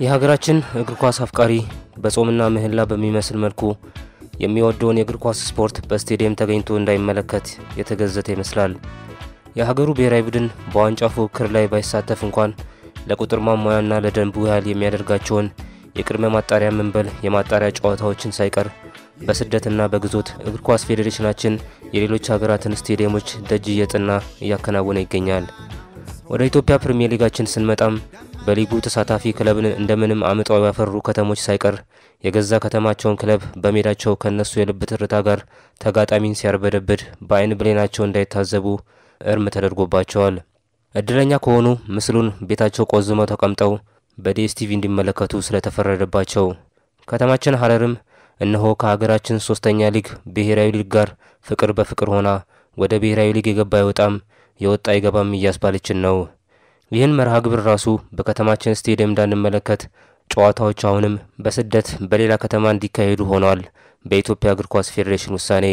የሀገራችን እግር ኳስ አፍቃሪ በጾምና ምህላ በሚመስል መልኩ የሚወደውን የእግር ኳስ ስፖርት በስቴዲየም ተገኝቶ እንዳይመለከት የተገዘተ ይመስላል። የሀገሩ ብሔራዊ ቡድን በዋንጫ ፉክክር ላይ ባይሳተፍ እንኳን ለቁጥር ማሟያና ለደንቡ ያህል የሚያደርጋቸውን የቅድመ ማጣሪያ መንበል የማጣሪያ ጨዋታዎችን ሳይቀር በስደትና በግዞት እግር ኳስ ፌዴሬሽናችን የሌሎች ሀገራትን ስቴዲየሞች ደጅ እየጥና እያከናወነ ይገኛል። ወደ ኢትዮጵያ ፕሪምየር ሊጋችን ስንመጣም በሊጉ ተሳታፊ ክለብን እንደምንም አምጠው ያፈሩ ከተሞች ሳይቀር የገዛ ከተማቸውን ክለብ በሜዳቸው ከነሱ የልብ ትርታ ጋር ተጋጣሚን ሲያርበደብድ በአይን ብሌናቸው እንዳይታዘቡ እርም ተደርጎባቸዋል። እድለኛ ከሆኑ ምስሉን ቤታቸው ቆዝመው ተቀምጠው በዲኤስቲቪ እንዲመለከቱ ስለተፈረደባቸው ከተማችን ሀረርም እነሆ ከሀገራችን ሶስተኛ ሊግ ብሔራዊ ሊግ ጋር ፍቅር በፍቅር ሆና ወደ ብሔራዊ ሊግ የገባ አይወጣም የወጣ አይገባም እያስባለችን ነው። ይህን መርሃ ግብር ራሱ በከተማችን ስቴዲየም እንዳንመለከት ጨዋታዎች አሁንም በስደት በሌላ ከተማ እንዲካሄዱ ሆነዋል በኢትዮጵያ እግር ኳስ ፌዴሬሽን ውሳኔ።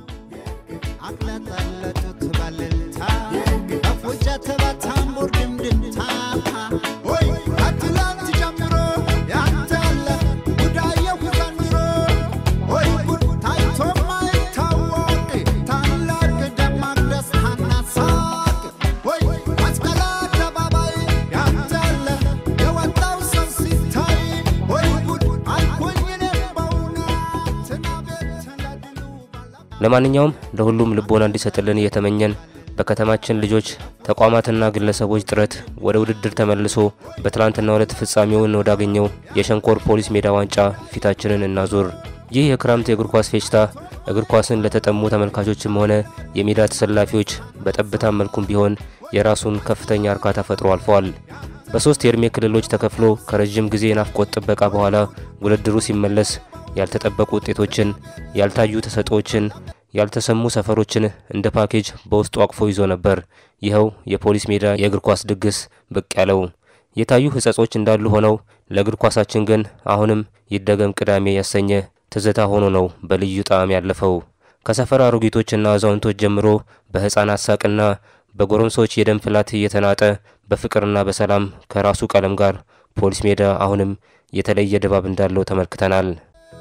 አቅለጠለጡት በልልታ በፉጨት በታምቡር ድምድምታ ወይ ከትላንት ጀምሮ ያንተ ያለ ጉዳየው ዘንድሮ ወይ ጉድ ታይቶ ማይታወቅ ታላቅ ደማቅ ደስታና ሳቅ ወይ መስቀል አደባባይ ያንተ ያለ የወጣው ሰው ሲታይ ወይ ጉድ አልኩኝ እኔም በእውነት ናቤት ለድሉ ባላ ለማንኛውም ለሁሉም ልቦና እንዲሰጥልን እየተመኘን በከተማችን ልጆች ተቋማትና ግለሰቦች ጥረት ወደ ውድድር ተመልሶ በትላንትናው ዕለት ፍጻሜውን ወዳገኘው የሸንኮር ፖሊስ ሜዳ ዋንጫ ፊታችንን እናዞር። ይህ የክረምት የእግር ኳስ ፌሽታ እግር ኳስን ለተጠሙ ተመልካቾችም ሆነ የሜዳ ተሰላፊዎች በጠብታ መልኩም ቢሆን የራሱን ከፍተኛ እርካታ ፈጥሮ አልፈዋል። በሶስት የዕድሜ ክልሎች ተከፍሎ ከረዥም ጊዜ ናፍቆት ጥበቃ በኋላ ውድድሩ ሲመለስ ያልተጠበቁ ውጤቶችን፣ ያልታዩ ተሰጥኦችን፣ ያልተሰሙ ሰፈሮችን እንደ ፓኬጅ በውስጡ አቅፎ ይዞ ነበር። ይኸው የፖሊስ ሜዳ የእግር ኳስ ድግስ ብቅ ያለው። የታዩ ሕጸጾች እንዳሉ ሆነው ለእግር ኳሳችን ግን አሁንም ይደገም ቅዳሜ ያሰኘ ትዝታ ሆኖ ነው በልዩ ጣዕም ያለፈው። ከሰፈር አሮጊቶችና አዛውንቶች ጀምሮ በሕፃናት ሳቅና በጎረምሶች የደም ፍላት እየተናጠ በፍቅርና በሰላም ከራሱ ቀለም ጋር ፖሊስ ሜዳ አሁንም የተለየ ድባብ እንዳለው ተመልክተናል።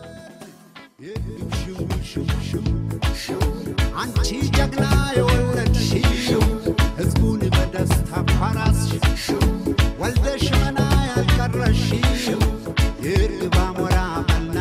አንቺ ጀግና የወለድሽው ሕዝቡን በደስታ ፓራስሽው ወልደሽ መና ያልቀረሽው የእርግብ አሞራ በልና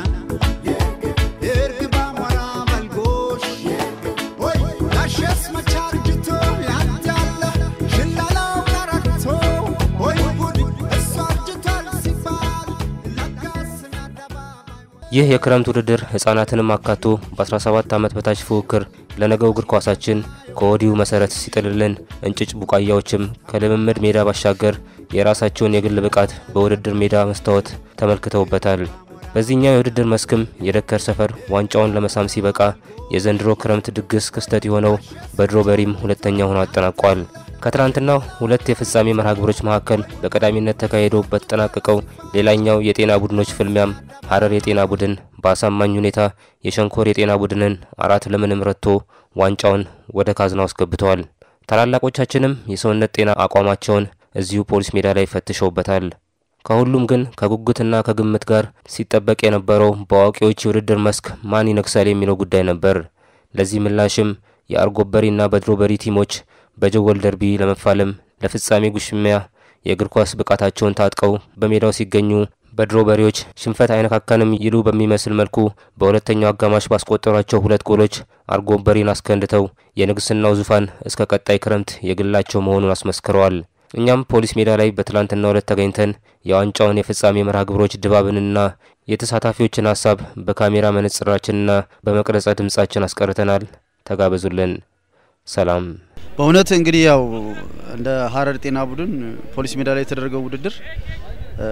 የእርግብ አሞራ በልጎሽ ወይ ጋሸስ መቻርጅቶ ያንተ ያለ ሽላላው ቀረቶ ወይ ጉድ እሱ አርጅቷል ሲባል ለጋስን አደባባይ ይህ የክረምት ውድድር ህጻናትንም አካቶ በ17 ዓመት በታች ፉክክር ለነገው እግር ኳሳችን ከወዲሁ መሰረት ሲጥልልን እንጭጭ ቡቃያዎችም ከልምምድ ሜዳ ባሻገር የራሳቸውን የግል ብቃት በውድድር ሜዳ መስታወት ተመልክተውበታል። በዚህኛው የውድድር መስክም የደከር ሰፈር ዋንጫውን ለመሳም ሲበቃ የዘንድሮ ክረምት ድግስ ክስተት የሆነው በድሮ በሪም ሁለተኛ ሆኖ አጠናቋል። ከትናንትናው ሁለት የፍጻሜ መርሃ ግብሮች መካከል በቀዳሚነት ተካሂዶ በተጠናቀቀው ሌላኛው የጤና ቡድኖች ፍልሚያም ሀረር የጤና ቡድን በአሳማኝ ሁኔታ የሸንኮር የጤና ቡድንን አራት ለምንም ረትቶ ዋንጫውን ወደ ካዝናው አስገብተዋል። ታላላቆቻችንም የሰውነት ጤና አቋማቸውን እዚሁ ፖሊስ ሜዳ ላይ ፈትሸውበታል። ከሁሉም ግን ከጉጉትና ከግምት ጋር ሲጠበቅ የነበረው በአዋቂዎች የውድድር መስክ ማን ይነግሳል የሚለው ጉዳይ ነበር። ለዚህ ምላሽም የአርጎበሪና በድሮበሪ ቲሞች በጀጎል ደርቢ ለመፋለም ለፍጻሜ ጉሽሚያ የእግር ኳስ ብቃታቸውን ታጥቀው በሜዳው ሲገኙ በድሮ በሬዎች ሽንፈት አይነካካንም ይሉ በሚመስል መልኩ በሁለተኛው አጋማሽ ባስቆጠሯቸው ሁለት ጎሎች አርጎበሪን አስከንድተው የንግስናው ዙፋን እስከ ቀጣይ ክረምት የግላቸው መሆኑን አስመስክረዋል። እኛም ፖሊስ ሜዳ ላይ በትላንትናው ዕለት ተገኝተን የዋንጫውን የፍጻሜ መርሃ ግብሮች ድባብንና የተሳታፊዎችን ሀሳብ በካሜራ መነጽራችንና በመቅረጸ ድምጻችን አስቀርተናል። ተጋበዙልን። ሰላም። በእውነት እንግዲህ ያው እንደ ሀረር ጤና ቡድን ፖሊስ ሜዳ ላይ የተደረገው ውድድር እ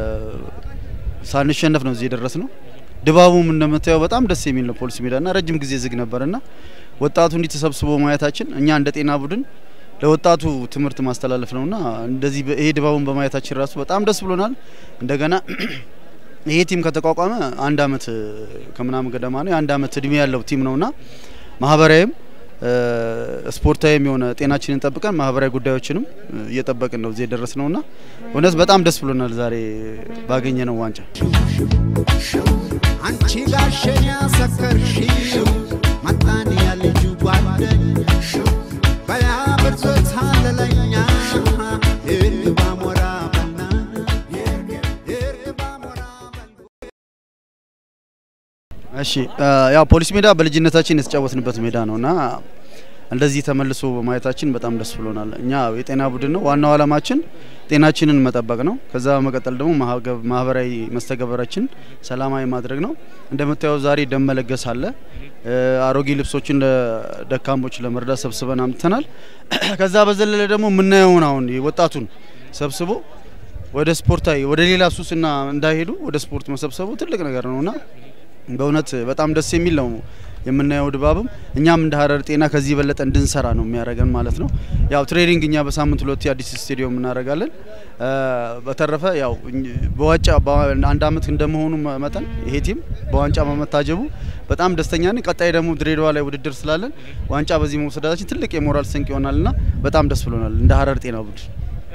ሳንሸነፍ ነው እዚህ የደረስ ነው። ድባቡም እንደምታየው በጣም ደስ የሚል ነው። ፖሊስ ሜዳና ረጅም ጊዜ ዝግ ነበርና ወጣቱ እንዲህ ተሰብስቦ ማየታችን እኛ እንደ ጤና ቡድን ለወጣቱ ትምህርት ማስተላለፍ ነውና እንደዚህ በ- ይሄ ድባቡን በማየታችን ራሱ በጣም ደስ ብሎናል። እንደገና ይሄ ቲም ከተቋቋመ አንድ አመት ከምናምን ገደማ ነው። የአንድ አመት እድሜ ያለው ቲም ነውና ማህበራዊም ስፖርታዊም የሆነ ጤናችንን ጠብቀን ማህበራዊ ጉዳዮችንም እየጠበቅን ነው እዚህ የደረስ ነውና እውነት በጣም ደስ ብሎናል ዛሬ ባገኘ ነው ዋንጫ። አንቺ ጋሸን ያሰከርሽው መጣን ያልጁ ጓደኛሽ በያ ብርዞት አለለኛ ይርግባ ሞራ በና ይርግባ ሞራ በና እሺ ያው ፖሊስ ሜዳ በልጅነታችን የተጫወትንበት ሜዳ ነውና እንደዚህ ተመልሶ በማየታችን በጣም ደስ ብሎናል። እኛ የጤና ቡድን ነው። ዋናው ዓላማችን ጤናችንን መጠበቅ ነው። ከዛ በመቀጠል ደግሞ ማህበራዊ መስተጋበራችን ሰላማዊ ማድረግ ነው። እንደምታየው ዛሬ ደም መለገስ አለ። አሮጌ ልብሶችን ለደካሞች ለመርዳት ሰብስበን አምጥተናል። ከዛ በዘለለ ደግሞ የምናየውን አሁን ወጣቱን ሰብስቦ ወደ ስፖርታዊ ወደ ሌላ ሱስና እንዳይሄዱ ወደ ስፖርት መሰብሰቡ ትልቅ ነገር ነውና በእውነት በጣም ደስ የሚል ነው የምናየው ድባብም እኛም እንደ ሀረር ጤና ከዚህ የበለጠ እንድንሰራ ነው የሚያደርገን ማለት ነው። ያው ትሬኒንግ እኛ በሳምንት ሁለት የአዲስ ስቴዲየም እናደርጋለን። በተረፈ ያው በዋንጫ አንድ አመት እንደመሆኑ መጠን ይሄ ቲም በዋንጫ በመታጀቡ በጣም ደስተኛ ነኝ። ቀጣይ ደግሞ ድሬዳዋ ላይ ውድድር ስላለን ዋንጫ በዚህ መውሰዳችን ትልቅ የሞራል ስንቅ ይሆናልና በጣም ደስ ብሎናል እንደ ሀረር ጤና ቡድን።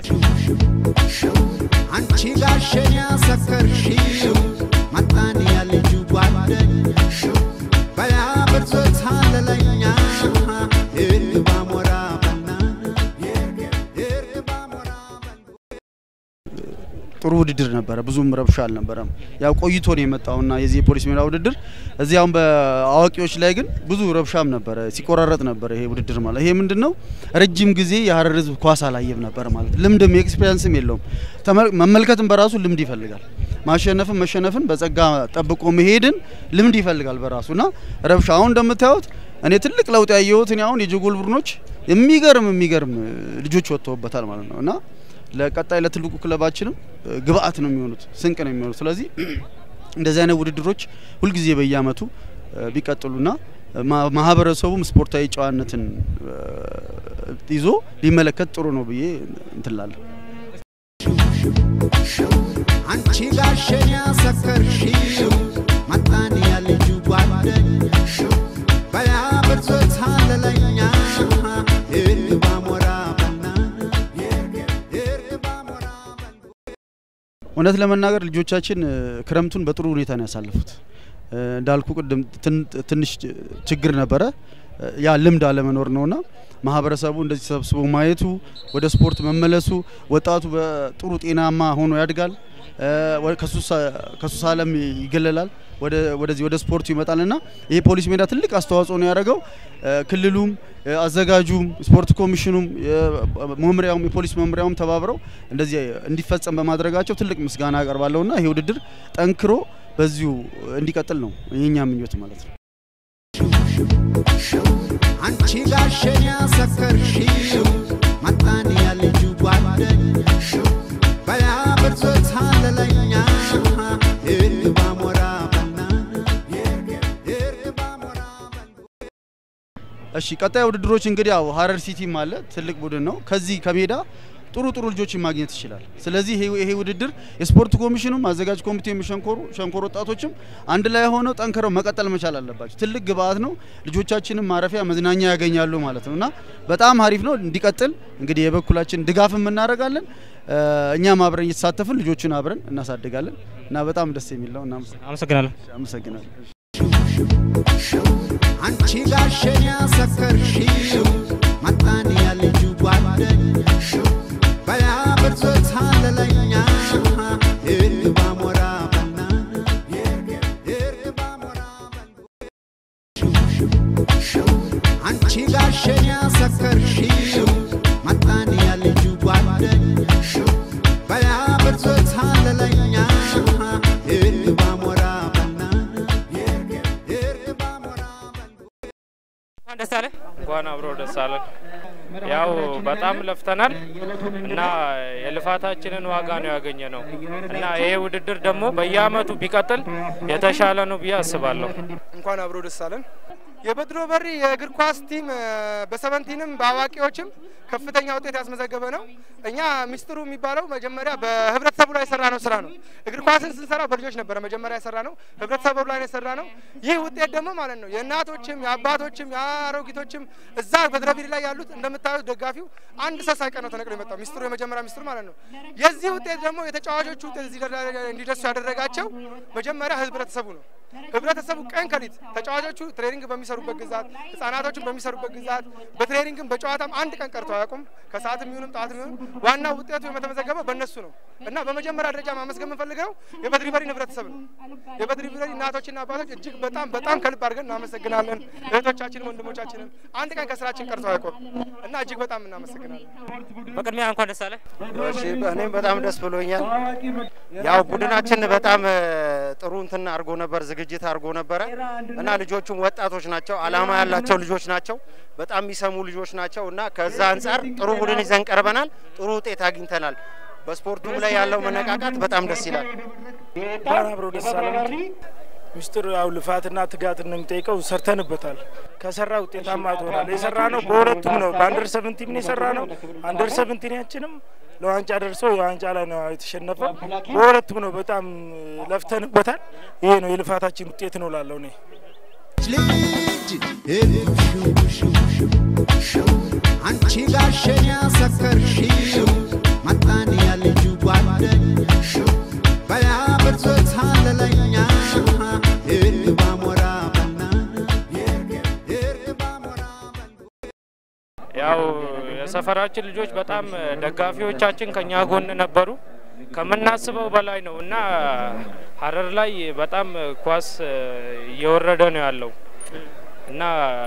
አንቺ ጋሸን ያሰከርሽው መጣን ያልጁ ጓደኛሽ በያ ብርዞት አለለኛ ይርግባ ሞራ በና ይርግባ ሞራ በና ጥሩ ውድድር ነበረ። ብዙም ረብሻ አልነበረም። ያው ቆይቶ ነው የመጣውና የዚህ የፖሊስ ሜዳ ውድድር እዚህ አሁን በአዋቂዎች ላይ ግን ብዙ ረብሻም ነበረ፣ ሲቆራረጥ ነበረ ይሄ ውድድር ማለት። ይሄ ምንድነው ረጅም ጊዜ የሀረር ህዝብ ኳስ አላየም ነበር ማለት ልምድም ኤክስፔሪንስም የለውም። መመልከትም በራሱ ልምድ ይፈልጋል። ማሸነፍን መሸነፍን በጸጋ ጠብቆ መሄድን ልምድ ይፈልጋል በራሱና ረብሻ አሁን እንደምታዩት እኔ ትልቅ ለውጥ ያየሁት እኔ አሁን የጀጎል ቡድኖች የሚገርም የሚገርም ልጆች ወጥተውበታል ማለት ነው እና ለቀጣይ ለትልቁ ክለባችንም ግብአት ነው የሚሆኑት፣ ስንቅ ነው የሚሆኑት። ስለዚህ እንደዚህ አይነት ውድድሮች ሁልጊዜ በየአመቱ ቢቀጥሉና ማህበረሰቡም ስፖርታዊ ጨዋነትን ይዞ ቢመለከት ጥሩ ነው ብዬ እንትላለሁ። አንቺ ጋሸን ያሰከርሽው መጣን ያልጁ ጓደኛሽ በያ ብርዞት አለለኛ ይርግባ ሞራ በና ይርግባ ሞራ በና እውነት ለመናገር ልጆቻችን ክረምቱን በጥሩ ሁኔታ ነው ያሳለፉት። እንዳልኩ ቅድም ትንሽ ችግር ነበረ። ያ ልምድ አለመኖር ነውና ማህበረሰቡ እንደዚህ ተሰብስቦ ማየቱ ወደ ስፖርት መመለሱ ወጣቱ በጥሩ ጤናማ ሆኖ ያድጋል። ከሱስ ዓለም ይገለላል። ወደዚህ ወደ ስፖርቱ ይመጣልና ይሄ ፖሊስ ሜዳ ትልቅ አስተዋጽኦ ነው ያደረገው። ክልሉም፣ አዘጋጁም፣ ስፖርት ኮሚሽኑም፣ መምሪያውም የፖሊስ መምሪያውም ተባብረው እንደዚህ እንዲፈጸም በማድረጋቸው ትልቅ ምስጋና አቀርባለሁና ይሄ ውድድር ጠንክሮ በዚሁ እንዲቀጥል ነው የኛ ምኞት ማለት ነው። አንቺ ጋሸን ያሰከርሽው መጣን ያልጁ ጓደኛሽ በያ ብርዞት አለለኛ ይርግባ ሞራ በና ይርግባ ሞራ በና እሺ ቀጣይ ውድድሮች እንግዲህ ያው ሀረር ሲቲም አለ ትልቅ ቡድን ነው። ከዚህ ከሜዳ ጥሩ ጥሩ ልጆችን ማግኘት ይችላል። ስለዚህ ይሄ ይሄ ውድድር የስፖርት ኮሚሽኑም አዘጋጅ ኮሚቴም ሸንኮሩ ሸንኮር ወጣቶችም አንድ ላይ ሆነው ጠንክረው መቀጠል መቻል አለባቸው። ትልቅ ግብአት ነው። ልጆቻችንም ማረፊያ መዝናኛ ያገኛሉ ማለት ነው እና በጣም አሪፍ ነው። እንዲቀጥል እንግዲህ የበኩላችን ድጋፍም እናደርጋለን። እኛም አብረን እየተሳተፍን ልጆቹን አብረን እናሳድጋለን እና በጣም ደስ የሚል ነው። አመሰግናለሁ። አመሰግናለሁ። አንቺ ጋሸን ያሰከርሽው መጣን ያልጁ ጓደኛሽ በያ ብርዞት አለለኛ ይርግባ ሞራ በና ይርግባ ሞራ በና አንቺ ጋሸን ያሰከርሽው መጣን ያልጁ ጓደኛሽ በያ ብርዞት አለለኛ ይርግባ ሞራ በና ይርግባ ሞራ በና ደስ አለ። እንኳን አብሮ ደስ አለን። ያው በጣም ለፍተናል እና የልፋታችንን ዋጋ ነው ያገኘ ነው እና ይሄ ውድድር ደግሞ በየአመቱ ቢቀጥል የተሻለ ነው ብዬ አስባለሁ። እንኳን አብሮ ደስ አለን። የበድሮ በሪ የእግር ኳስ ቲም እ፣ በሰቨንቲንም በአዋቂዎችም ከፍተኛ ውጤት ያስመዘገበ ነው። እኛ ሚስጥሩ የሚባለው መጀመሪያ በህብረተሰቡ ላይ የሰራ ነው ስራ ነው። እግር ኳስን ስንሰራ በልጆች ነበረ መጀመሪያ የሰራ ነው፣ ህብረተሰቡ ላይ ነው የሰራ ነው። ይህ ውጤት ደግሞ ማለት ነው የእናቶችም የአባቶችም የአሮጊቶችም እዛ በድረቢሪ ላይ ያሉት እንደምታዩት ደጋፊው አንድ ሰው ሳይቀር ነው ተነቅሎ የመጣው ሚስጥሩ የመጀመሪያ ሚስጥሩ ማለት ነው። የዚህ ውጤት ደግሞ የተጫዋቾቹ ውጤት እዚህ ደረጃ እንዲደርሱ ያደረጋቸው መጀመሪያ ህብረተሰቡ ነው። ህብረተሰቡ ቀን ከሊት ተጫዋቾቹ ትሬኒንግ በሚሰሩበት ግዛት ህጻናቶችን በሚሰሩበት ግዛት በትሬኒንግም በጨዋታም አንድ ቀን ቀርቶ አያውቁም። ከሰዓትም ይሁንም ጠዋትም ይሁን ዋናው ውጤቱ የተመዘገበው በእነሱ ነው እና በመጀመሪያ ደረጃ ማመስገን የምንፈልገው የበድሪበሪን ህብረተሰብ ነው። የበድሪበሪ እናቶችና አባቶች እጅግ በጣም በጣም ከልብ አድርገን እናመሰግናለን። እህቶቻችንም ወንድሞቻችንም አንድ ቀን ከስራችን ቀርቶ አያውቁም እና እጅግ በጣም እናመሰግናለን። በቅድሚያ እንኳን ደስ አለ። እሺ እኔም በጣም ደስ ብሎኛል። ያው ቡድናችን በጣም እ፣ ጥሩ እንትን አድርጎ ነበር፣ ዝግጅት አድርጎ ነበረ እና ልጆቹም ወጣቶች ናቸው፣ አላማ ያላቸው ልጆች ናቸው፣ በጣም የሚሰሙ ልጆች ናቸው እና ከዛ አንጻር ጥሩ ቡድን ይዘን ቀርበናል። ጥሩ ውጤት አግኝተናል። በስፖርቱም ላይ ያለው መነቃቃት በጣም ደስ ይላል። እንኳን አብሮ ደስ አለን። ምስጢር ያው ልፋትና ትጋት ነው የሚጠይቀው። ሰርተንበታል። ከሰራ ውጤታማ ትሆናል። የሰራ ነው በሁለቱም ነው። በአንደር ሰቨንቲን የሰራ ነው። አንደር ሰቨንቲናችንም ለዋንጫ ደርሶ የዋንጫ ላይ ነው የተሸነፈው። በሁለቱም ነው። በጣም ለፍተንበታል። ይሄ ነው የልፋታችን ውጤት ነው ላለው እኔ ልጅ ሽው አንቺ ጋሸን ያሰከርሽው መጣን ያልጁ ጓደኝ በያ ብርዞት አለለኛ እርግባ ሞራ በና እርግባ ሞራ በል ያው የሰፈራችን ልጆች በጣም ደጋፊዎቻችን ከኛ ጎን ነበሩ። ከምናስበው በላይ ነው እና ሀረር ላይ በጣም ኳስ እየወረደ ነው ያለው እና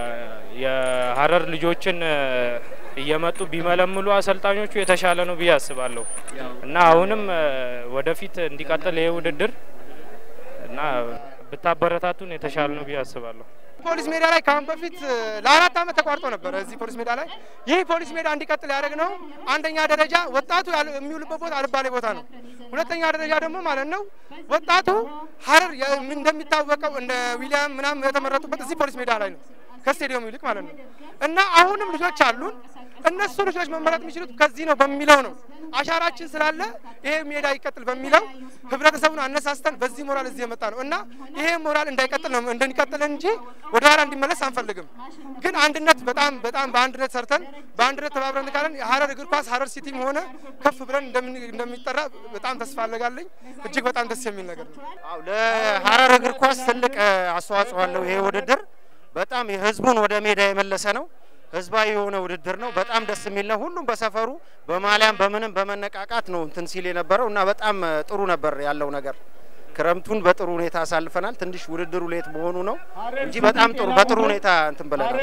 የሀረር ልጆችን እየመጡ ቢመለምሉ አሰልጣኞቹ የተሻለ ነው ብዬ አስባለሁ እና አሁንም ወደፊት እንዲቀጥል ይሄ ውድድር እና ብታበረታቱን የተሻለ ነው ብዬ አስባለሁ። ፖሊስ ሜዳ ላይ ከአሁን በፊት ለአራት ዓመት ተቋርጦ ነበር። እዚህ ፖሊስ ሜዳ ላይ ይህ ፖሊስ ሜዳ እንዲቀጥል ያደረግ ነው። አንደኛ ደረጃ ወጣቱ ያለ- የሚውልበት ቦታ አልባሌ ቦታ ነው። ሁለተኛ ደረጃ ደግሞ ማለት ነው ወጣቱ ሀረር የ- እንደሚታወቀው እንደ ዊሊያም ምናምን የተመረጡበት እዚህ ፖሊስ ሜዳ ላይ ነው ከስቴዲየሙ ይልቅ ማለት ነው። እና አሁንም ልጆች አሉን። እነሱ ልጆች መመረጥ የሚችሉት ከዚህ ነው በሚለው ነው አሻራችን ስላለ ይሄ ሜዳ ይቀጥል በሚለው ህብረተሰቡን አነሳስተን በዚህ ሞራል እዚህ የመጣ ነው እና ይሄ ሞራል እንዳይቀጥል ነው እንደሚቀጥል እንጂ ወደ ኋላ እንዲመለስ አንፈልግም። ግን አንድነት በጣም በጣም በአንድነት ሰርተን በአንድነት ተባብረን ካለን የሀረር እግር ኳስ ሀረር ሲቲም ሆነ ከፍ ብለን እንደምን- እንደሚጠራ በጣም ተስፋ አለጋለኝ። እጅግ በጣም ደስ የሚል ነገር ነው። አዎ ለሀረር እግር ኳስ ትልቅ እ፣ አስተዋጽኦ አለው ይሄ ውድድር። በጣም የህዝቡን ወደ ሜዳ የመለሰ ነው። ህዝባዊ የሆነ ውድድር ነው። በጣም ደስ የሚል ነው። ሁሉም በሰፈሩ በማሊያም በምንም በመነቃቃት ነው እንትን ሲል የነበረው እና በጣም እ፣ ጥሩ ነበር ያለው ነገር። ክረምቱን በጥሩ ሁኔታ አሳልፈናል። ትንሽ ውድድሩ ሌት መሆኑ ነው እንጂ በጣም ጥሩ በጥሩ ሁኔታ እንትን ብለናል።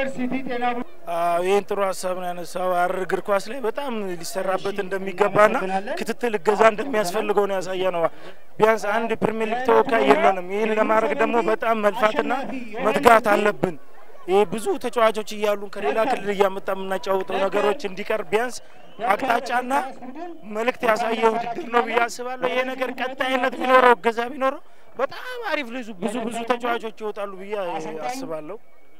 አዎ ይህን ጥሩ ሀሳብ ነው ያነሳው። ሀረር እግር ኳስ ላይ በጣም ሊሰራበት እንደሚገባና ክትትል እገዛ እንደሚያስፈልገው ነው ያሳየ ነው። ቢያንስ አንድ ፕሪሚየር ሊግ ተወካይ የለንም። ይህን ለማድረግ ደግሞ በጣም መልፋትና መትጋት አለብን። ይህ ብዙ ተጫዋቾች እያሉን ከሌላ ክልል እያመጣ የምናጫውተው ነገሮች እንዲቀር ቢያንስ አቅጣጫና መልእክት ያሳየ ውድድር ነው ብዬ አስባለሁ። ይሄ ነገር ቀጣይነት ቢኖረው እገዛ ቢኖረው በጣም አሪፍ ልዙ ብዙ ብዙ ተጫዋቾች ይወጣሉ ብዬ አስባለሁ።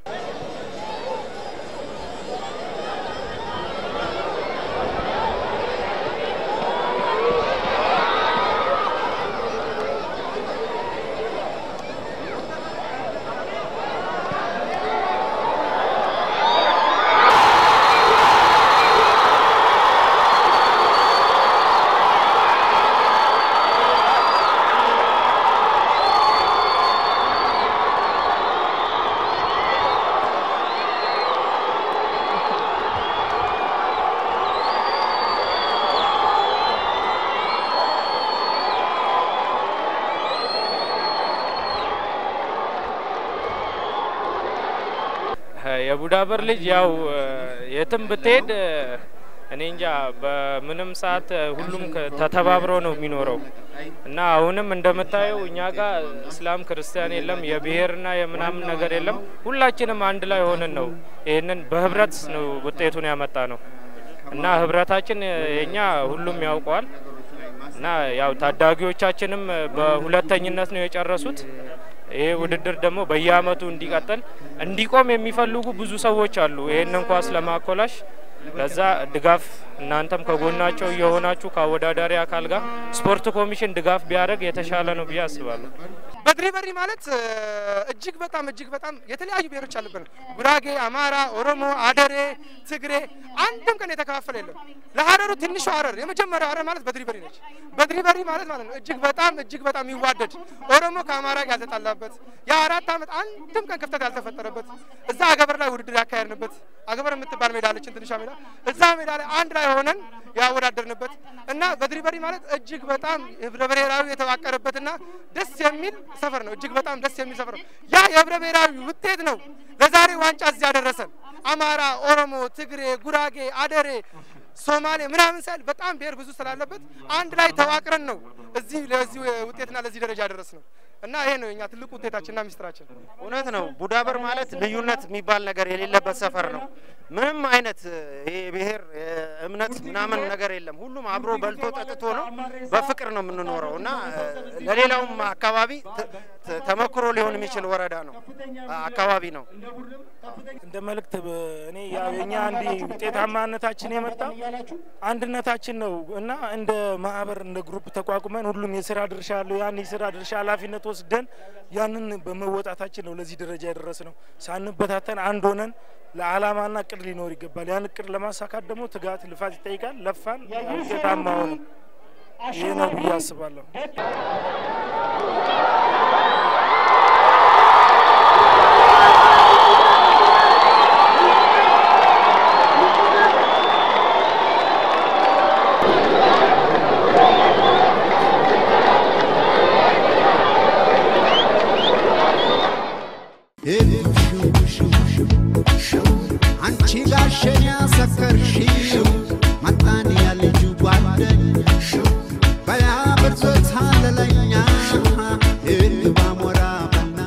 የቡዳበር ልጅ ያው የትም ብትሄድ እኔ እንጃ በምንም ሰዓት ሁሉም ከ- ተተባብሮ ነው የሚኖረው እና አሁንም እንደምታየው እኛ ጋር እስላም ክርስቲያን የለም፣ የብሔርና የምናምን ነገር የለም። ሁላችንም አንድ ላይ ሆነን ነው ይህንን በህብረት ነው ውጤቱን ያመጣ ነው እና ህብረታችን የኛ ሁሉም ያውቀዋል እና ያው ታዳጊዎቻችንም በሁለተኝነት ነው የጨረሱት ይሄ ውድድር ደግሞ በየአመቱ እንዲቀጥል እንዲቆም የሚፈልጉ ብዙ ሰዎች አሉ። ይህንን ኳስ ለማኮላሽ ለዛ ድጋፍ እናንተም ከጎናቸው እየሆናችሁ ከአወዳዳሪ አካል ጋር ስፖርት ኮሚሽን ድጋፍ ቢያደርግ የተሻለ ነው ብዬ አስባለሁ። በድሪበሪ ማለት እ፣ እጅግ በጣም እጅግ በጣም የተለያዩ ብሔሮች አሉብን። ጉራጌ፣ አማራ፣ ኦሮሞ፣ አደሬ፣ ትግሬ አንድም ቀን የተከፋፈለ የለም። ለሀረሩ ትንሹ ሀረር የመጀመሪያው ሀረር ማለት በድሪበሪ ነች። በድሪበሪ ማለት ማለት ነው እጅግ በጣም እጅግ በጣም የሚዋደድ ኦሮሞ ከአማራ ጋር ያልተጣላበት የአራት ዓመት አንድም ቀን ክፍተት ያልተፈጠረበት እዛ አገበር ላይ ውድድር ያካሄድንበት አገበር የምትባል ሜዳ አለችን ትንሿ ሜዳ እዛ ሜዳ ላይ አንድ ላይ ሆነን ያወዳደርንበት እና በድሪበሪ ማለት እጅግ በጣም ህብረ ብሔራዊ የተዋቀረበትና ደስ የሚል ሰፈር ነው። እጅግ በጣም ደስ የሚል ሰፈር ነው። ያ የህብረ ብሔራዊ ውጤት ነው ለዛሬ ዋንጫ እዚህ ያደረሰን። አማራ፣ ኦሮሞ፣ ትግሬ፣ ጉራጌ፣ አደሬ ሶማሌ ምናምን ሳይል በጣም ብሔር ብዙ ስላለበት አንድ ላይ ተዋቅረን ነው እዚህ ለዚህ ውጤትና ለዚህ ደረጃ ያደረስ ነው እና ይሄ ነው የኛ ትልቁ ውጤታችንና ሚስጥራችን። እውነት ነው። ቡዳበር ማለት ልዩነት የሚባል ነገር የሌለበት ሰፈር ነው። ምንም አይነት ይሄ ብሔር እምነት ምናምን ነገር የለም። ሁሉም አብሮ በልቶ ጠጥቶ ነው በፍቅር ነው የምንኖረው እና እ፣ ለሌላውም አካባቢ ተ- ተ- ተመክሮ ሊሆን የሚችል ወረዳ ነው አካባቢ ነው። እንደ መልእክት በ- እኔ ያው የኛ አንድ ውጤታማነታችን የመጣው አንድነታችን ነው እና እንደ ማህበር እንደ ግሩፕ ተቋቁመን ሁሉም የስራ ድርሻ ያለው ያን የስራ ድርሻ ኃላፊነት ወስደን ያንን በመወጣታችን ነው ለዚህ ደረጃ የደረስ ነው። ሳንበታተን አንድ ሆነን ለዓላማና እቅድ ሊኖር ይገባል። ያን እቅድ ለማሳካት ደግሞ ትጋት፣ ልፋት ይጠይቃል። ለፋን፣ ውጤታማ ሆንን። ይህ ነው ብዬ አስባለሁ። አንቺ ጋሸን ያሰከርሽው መጣን ያልጁ ጓደኛሽ በያ ብርዞት አለለኛ እርግባ ሞራ በና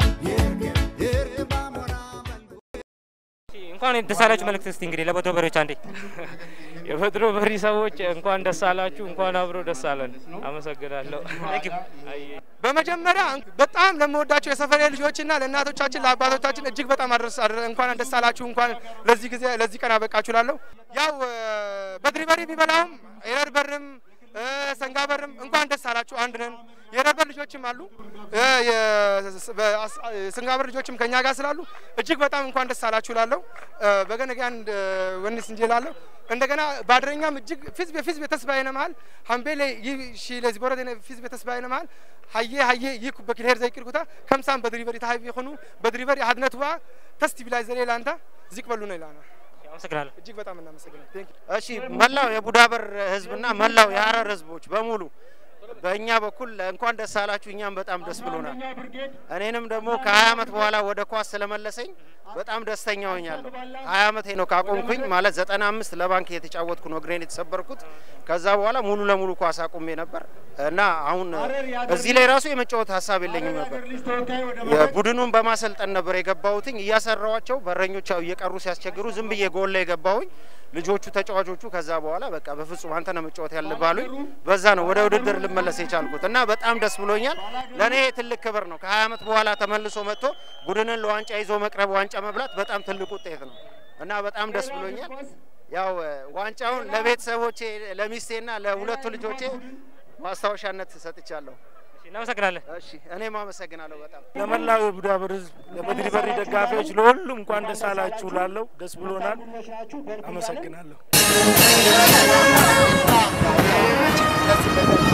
እርግባ ሞራ በና እንኳን ደስ አላችሁ መልእክት እስቲ እንግዲህ ለበድሮ በሬዎች አንዴ የበድሮ በሪ ሰዎች እንኳን ደስ አላችሁ፣ እንኳን አብሮ ደስ አለን። አመሰግናለሁ። አይ በመጀመሪያ በጣም ለምወዳቸው የሰፈሬ ልጆችና ለእናቶቻችን ለአባቶቻችን እጅግ በጣም አድረስ አድረ- እንኳን ደስ አላችሁ እንኳን ለዚህ ጊዜ ለዚህ ቀን አበቃችሁ ላለሁ ያው እ፣ በድሪ በሪ የሚበላውም የረር በርም እ፣ ሰንጋ በርም እንኳን ደስ አላችሁ አንድ ነን። የረር በር ልጆችም አሉ እ፣ የስ- በአስ- የሰንጋ በር ልጆችም ከኛ ጋር ስላሉ እጅግ በጣም እንኳን ደስ አላችሁ ላለሁ በገነጋን ወንስ እንጂ ላለሁ እንደገና ባድረኛም እጅግ ፊዝብ ፊዝብ ተስባይነ መሃል ሀምቤሌ ይህ ሺ ለዚህ ቦረደ ፊዝብ ተስባይነ መሃል ሀየ ሀየ ይህ በክልሄር ዘይቅርኩታ ከምሳም በድሪቨሪ ታሀቢ የሆኑ በድሪቨሪ አድነት ዋ ተስቲ ቢላይ ዘሌ ላንታ ዚቅ በሉ ነው ይላና አመሰግናለሁ። እጅግ በጣም እናመሰግናል። ቴንክ እሺ መላው የቡዳበር ህዝብና መላው የሀረር ህዝቦች በሙሉ በእኛ በኩል እንኳን ደስ አላችሁ። እኛም በጣም ደስ ብሎናል። እኔንም ደግሞ ከ20 ዓመት በኋላ ወደ ኳስ ስለመለሰኝ በጣም ደስተኛ ሆኛለሁ። 20 ዓመቴ ነው ካቆምኩኝ ማለት 95 ለባንክ የተጫወትኩ ነው እግሬን የተሰበርኩት። ከዛ በኋላ ሙሉ ለሙሉ ኳስ አቁሜ ነበር እና አሁን እዚህ ላይ ራሱ የመጫወት ሀሳብ የለኝም ነበር። የቡድኑን በማሰልጠን ነበር የገባሁትኝ። እያሰራዋቸው በረኞች ያው እየቀሩ ሲያስቸግሩ ዝም ብዬ ጎል ላይ የገባሁኝ ልጆቹ ተጫዋቾቹ ከዛ በኋላ በቃ በፍጹም አንተ ነው መጫወት ያለባሉኝ። በዛ ነው ወደ ውድድር ልመለስ የቻልኩት እና በጣም ደስ ብሎኛል። ለእኔ ትልቅ ክብር ነው። ከ20 ዓመት በኋላ ተመልሶ መጥቶ ቡድንን ለዋንጫ ይዞ መቅረብ፣ ዋንጫ መብላት በጣም ትልቅ ውጤት ነው እና በጣም ደስ ብሎኛል። ያው እ፣ ዋንጫውን ለቤተሰቦቼ ለሚስቴና ለሁለቱ ልጆቼ ማስታወሻነት ሰጥቻለሁ። እሺ፣ እናመሰግናለን። እሺ እኔም አመሰግናለሁ በጣም ለመላው የቡዳበር ህዝብ፣ ለበድሪ በሪ ደጋፊዎች፣ ለሁሉም እንኳን ደስ አላችሁ ላለው ደስ ብሎናል። አመሰግናለሁ።